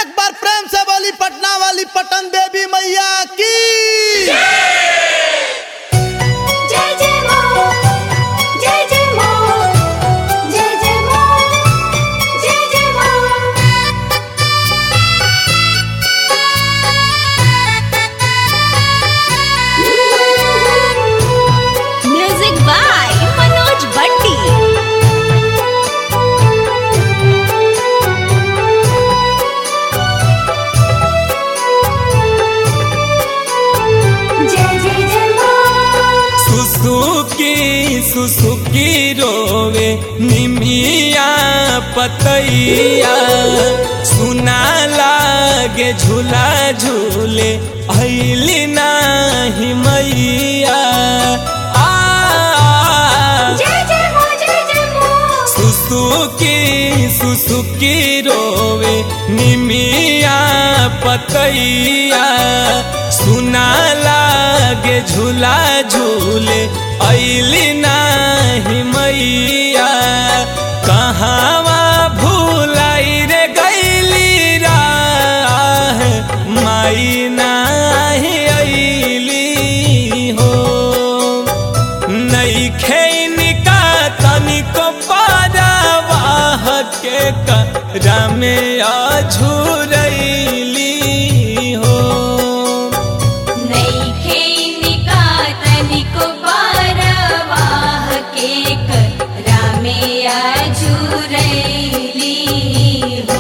एक बार प्रेम से बोली पटना वाली पटन देवी मैया की जय जय मां जय जय मां जय जय मां जय जय मां म्यूजिक बाय मनोज बट्टी जय जय जय मां सुसुकी सुसुकी रोवे निमिया पतैया सुना लागे झूला झूले अली नाही मैया आ जय जय मां जय जय मां सुसुकी सुसुकी रोवे निमिया पतैया सुना लागे झूला झूले अली नाही मैया कहाँवा भूलाई रे गैली राह माई नाही अली हो नैखे निका तनिको पारावाह के करमे अझुरैली हो नैखे निकातनिको पारवाह के रामेया झुरैली हो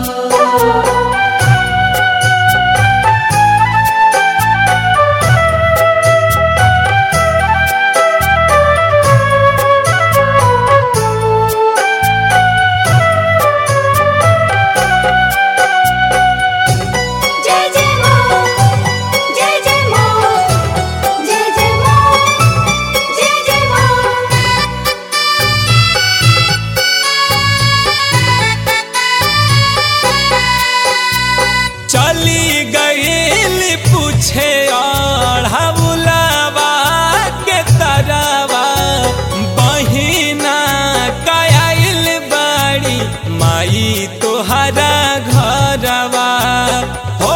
जय जय मां जय जय मां जय जय मां जय जय मां चली गईल पूछे और बुलावा के तरवा बहिना कयाइल बाड़ी माई तोहरा घरवा हो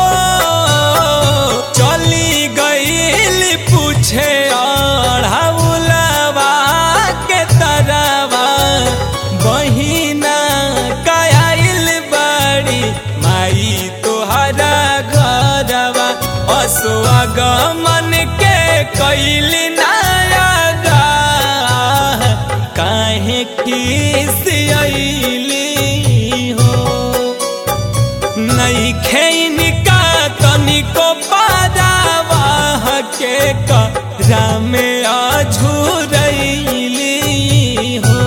चली गईल पूछे और बुलावा के तरवा बहिना कयाइल बाड़ी माई तोहरा घरवा असवागमन के कैल नया गाह काहे किस अइली हो नैखे निका तनिको पादावाह के रामे अझुरैली हो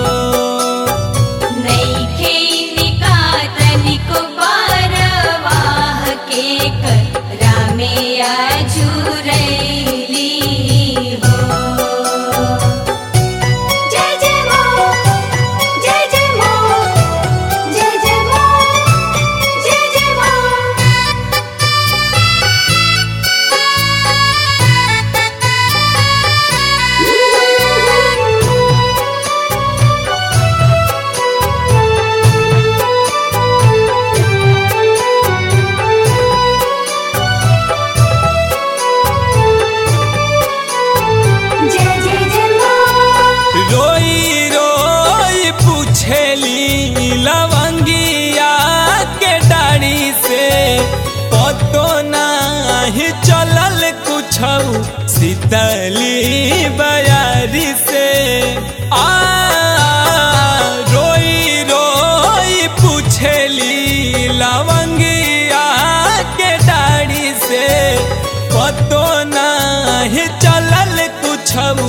नैखे निकातनिको पारवाह के रामेया झुरैली हो जय जय मां जय जय मां जय जय मां जय जय मां जय जय जय मां रोई रोई पूछेली लवंगिया के डाड़ी से पतो नाही चलल कुछ शीतली बयारी से आ रोई रोई पूछेली लवंगिया के डाड़ी से पतो नाही चलल कुछ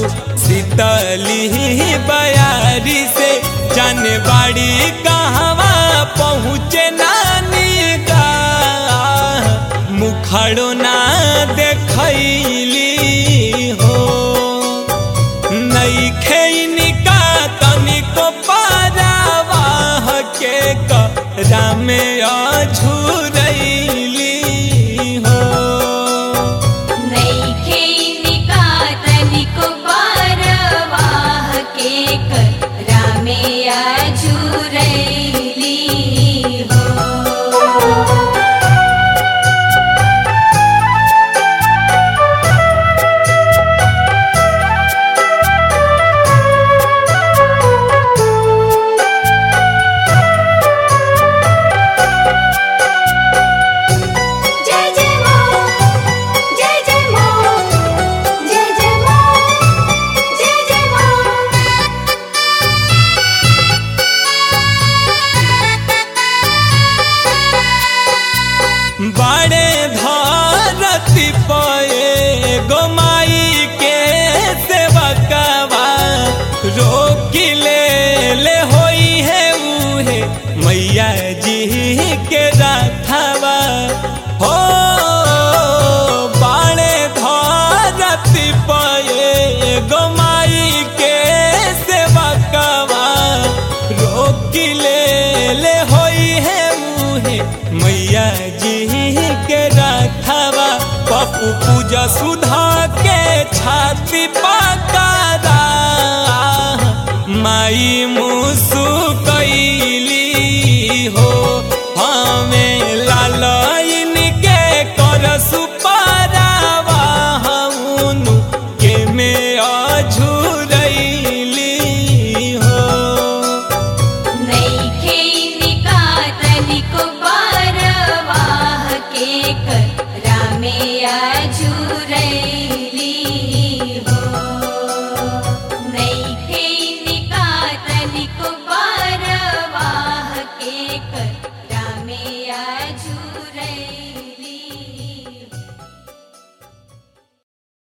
शीतली बयारी से जाने बाड़ी कहवा पहुँचे नानी का मुखड़ो ना देखैली हो नैखे निका तनिको पारावाह के रामे अझुरैली हो नैखे निकातनिको पारवाह के रामेया झुरैली हो बाड़े धरती पे गोमाई के सेवकवा रोकी ले ले होई है उहे मैया जी के रथवा हो बाड़े धरती पे गोमाई के सेवकवा रोकी ले ले होई है मुहे मैया जी के रखवा पप्पू पूजा सुधा के छाती पकारा माई मुसु कैली